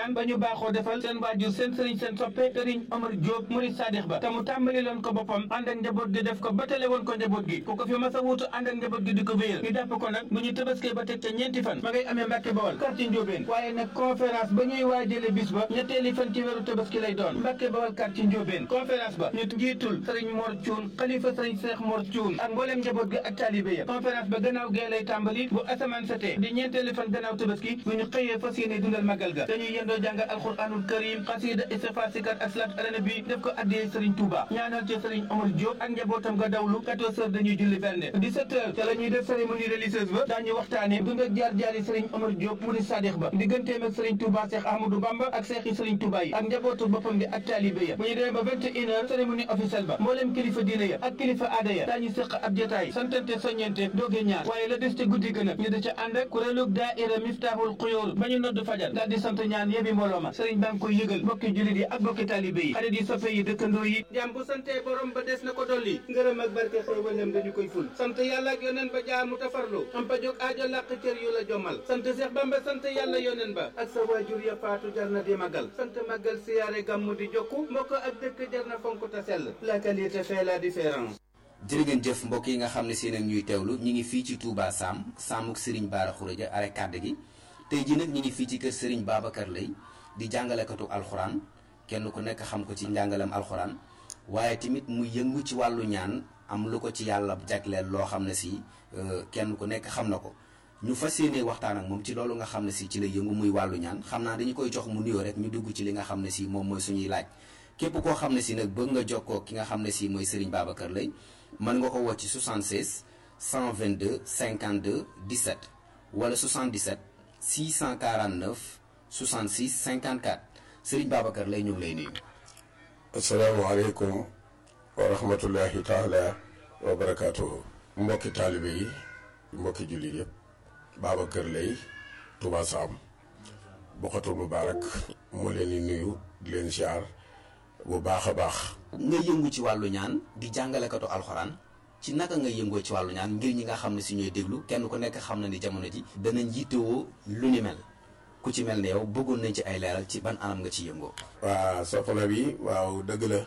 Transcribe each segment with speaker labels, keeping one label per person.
Speaker 1: waxtaan ba ñu baaxoo defal seen waajur seen sëriñ seen soppe sëriñ Omar Diop murid sadix ba te mu tàmbali loon ko boppam ànd ak njaboot gi def ko batale woon ko njaboot gi ku ko fi mas a wuutu ànd ak njaboot gi di ko wéyal ñu jàpp ko nag bu ñu tëbaskee ba teg ca ñeenti fan ma ngay amee Mbàkke Bawol quartier Njóobeen waaye nag conférence ba ñuy waajale bis ba ñetteeli fan ci weeru tëbaski lay doon Mbàkke Bawol quartier Njóobeen conférence ba ñu njiitul sëriñ Mor Cuun xalifa sëriñ Seex Mor Cuun ak mbooleem njaboot gi ak taalibe ya conférence ba gannaaw gee lay tàmbali bu asamaan setee di ñeenteeli fan gannaaw tëbaski bu ñu xëyee fas yéene dundal magal ga dañuy yendoo jàngal alxuraanul karim xasida istighfar sikar ak salaat ala nabi def ko addiyee sëriñ Touba ñaanal ci sëriñ Omar Diop ak njabootam ga dawlu 14 heures dañuy julli bernde 17 heures te la ñuy def cérémonie religieuse ba daañu waxtaane dund ak jaar-jaari sëriñ Omar Diop murid sadix ba digganteem ak sëriñ Touba Cheikh Ahmadou Bamba ak seex yi sëriñ Touba yi ak njabootu boppam bi ak taalibe ya bu ñu demee ba 21 heures cérémonie officielle ba mbooleem kilifa diine ya ak kilifa aada ya daañu séq ab jotaay santante soññente dooge ñaar waaye la des te guddi gën a ñu da ca ànd ak kuréelug daaira Miftahul Xuyóor ba ñu nodd fajar daal di sant ñaan yebi mbooloo ma sëriñ baa ngi koy yëgal bokki jullit yi ak bokki taalibe yi xarit yi soppe yi dëkkandoo yi jaam bu santee borom ba des na ko dolli ngërëm ak barke xéewalam dañu koy ful sant yàlla ak yoneen ba jaamu tafarlu am pa jóg aajo làq cër yu la jommal sant Seex Bamba sant yàlla yoneen ba ak sa waajur ya faatu jar na di magal sant magal siyaare gàmmu di jokku mbokk ak dëkk jar na fonk ta sell la qualité fait la différence
Speaker 2: jërë ngeen jëf mbokk yi nga xam ne seen ak ñuy teewlu ñi ngi fii ci Touba Sam Samuk Serigne Bara Khourédia are kàdd gi tey ji nag ñi ngi fii ci kër Serigne Babacar Lay di jàngalekatu alxuraan kenn ku nekk xam ko ci njàngalem alxuraan waaye tamit mu yëngu ci wàllu ñaan am lu ko ci yàlla jagleel loo xam ne si kenn ku nekk xam na ko ñu fas yéene waxtaan ak moom ci loolu nga xam ne si ci la yëngu muy wàllu ñaan xam naa dañu koy jox mu nuyoo rek ñu dugg ci li nga xam ne si moom mooy suñuy laaj képp koo xam ne si nag bëgg nga jokkoo ki nga xam ne si mooy Serigne Babacar Lay mën nga ko woo ci 76 122 52 17 wala 77 649 66 54 Serigne Babacar Lay ñu ngi lay nuyu.
Speaker 3: asalaamaaleykum wa rahmatullahi taala wa barakaatuhu. mbokki taalibe yi mbokki jullit yëpp Babacar Lay Touba Sam Bokhatul Moubarak moo leen di nuyu di leen ziar bu baax a baax.
Speaker 2: nga yëngu ci wàllu ñaan di jàngalekatu alxuraan ci naka nga yëngoo ci wàllu ñaan ngir ñi nga xam ne si ñooy déglu kenn ku nekk xam na ni jamono ji danañ yittewoo lu ni mel ku ci mel ne yow bëggoon nañ ci ay leeral ci ban anam nga ci yëngoo.
Speaker 3: waa soxna bi waaw dëgg la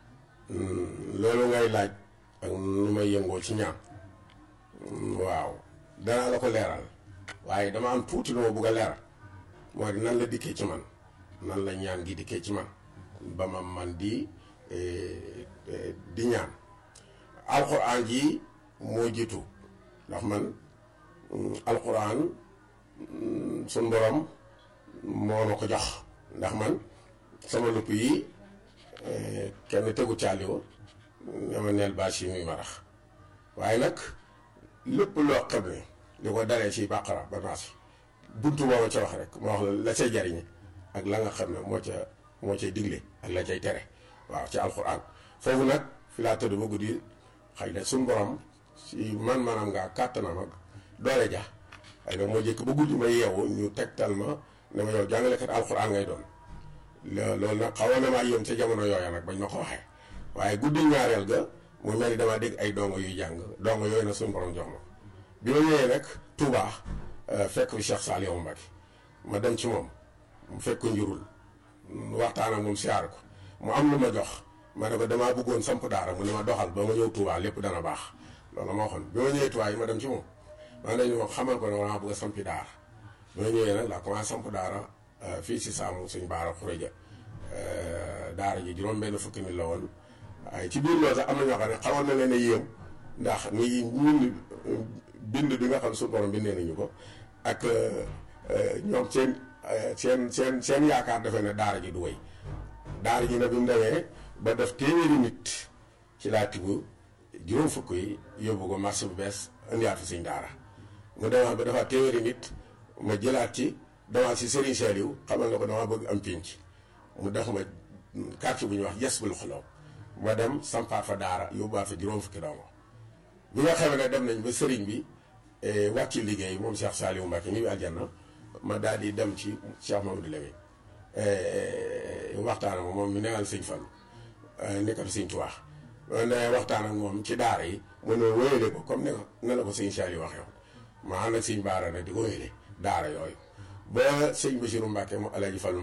Speaker 3: loolu ngay laaj ak nu may yëngoo ci ñaan waaw danaa la ko leeral waaye dama am tuuti lu ma bëgg a leeral mooy nan la dikkee ci man nan la ñaan gi dikkee ci man ba ma man di di ñaan alxuraan ji moo jiitu ndax man alxuraan suñ borom moo ma ko jox ndax man sama lupp yi kenn tegu caaliwo dama neel bâche yi muy marax waaye nag lépp loo xam ne li ko dalee ci bàqara ba naas buntu boo ma ca wax rek moo wax la la cay jariñe ak la nga xam ne moo ca moo cay digle ak la cay tere waaw ci alxuraan foofu nag fi laa tëdd ba guddi xëy na suñu borom si man maanaam ngaa kàttanam ak doole ja xëy na moo jëkk ba guddi ma yeewu ñu tegtal ma ne ma yow jàngalekat alxuraan ngay doon loolu nag xawoon na maa yéem ca jamono yooya nag bañ ma ko waxee waaye guddi ñaareel ga mu mel ni damaa dégg ay dongo yuy jàng dongo yooyu na suñu borom jox ma bi ma ñëwee nag Touba fekk fi Cheikh Saliou Mbacké ma dem ci moom mu fekk njurul waxtaan ak moom siyaar ko mu am lu ma jox ma ne ko damaa bëggoon samp daara mu ne ma doxal ba ma ñëw Touba lépp dana baax loolu ma waxoon bi ma ñëwee Touba yi ma dem ci moom ma dañu wax xamal ko ne maa bëgg a sampi daara bi ma ñëwee nag laa commencé samp daara fii si saamu suñ Bara Khourédia daara ji juróom benn fukki nit la woon waaye ci biir loolu sax am na ñoo xam ne xawoon na leen a yéem ndax ni ñun bind bi nga xam suñu borom bindee nañu ko ak ñoom seen seen seen seen yaakaar defe ne daara ji du wéy daara ji nag bi mu demee ba def téeméeri nit ci laa tibb juróom fukk yi yóbbu ko marché bu bees indiwaat fi suñ daara mu demaat ba dafa téeméeri nit ma jëlaat ci demaat si Serigne Saliou xamal na ko dama bëgg am pénc mu def ma quartier bu ñuy wax yes bul xuloo ma dem sampaat fa daara yóbbuwaat fa juróom fukki doomu bi nga xamee ne dem nañ ba sëriñ bi wàcc liggéey moom Cheikh Saliou Mbacké ñi bi aljanna ma daal di dem ci Cheikh Mamadou Lamine waxtaan ak moom mi newal sëñ Fallu nekkal sëñ Tuubaa ne waxtaan ak moom ci daara yi mu ne wéyale ko comme ne ne la ko sëñ Saliou waxee woon ma ànd ak sëñ Baara nag di ko wéyale daara yooyu ba sëñ Bassirou Mbacké mu Alaaji Fallu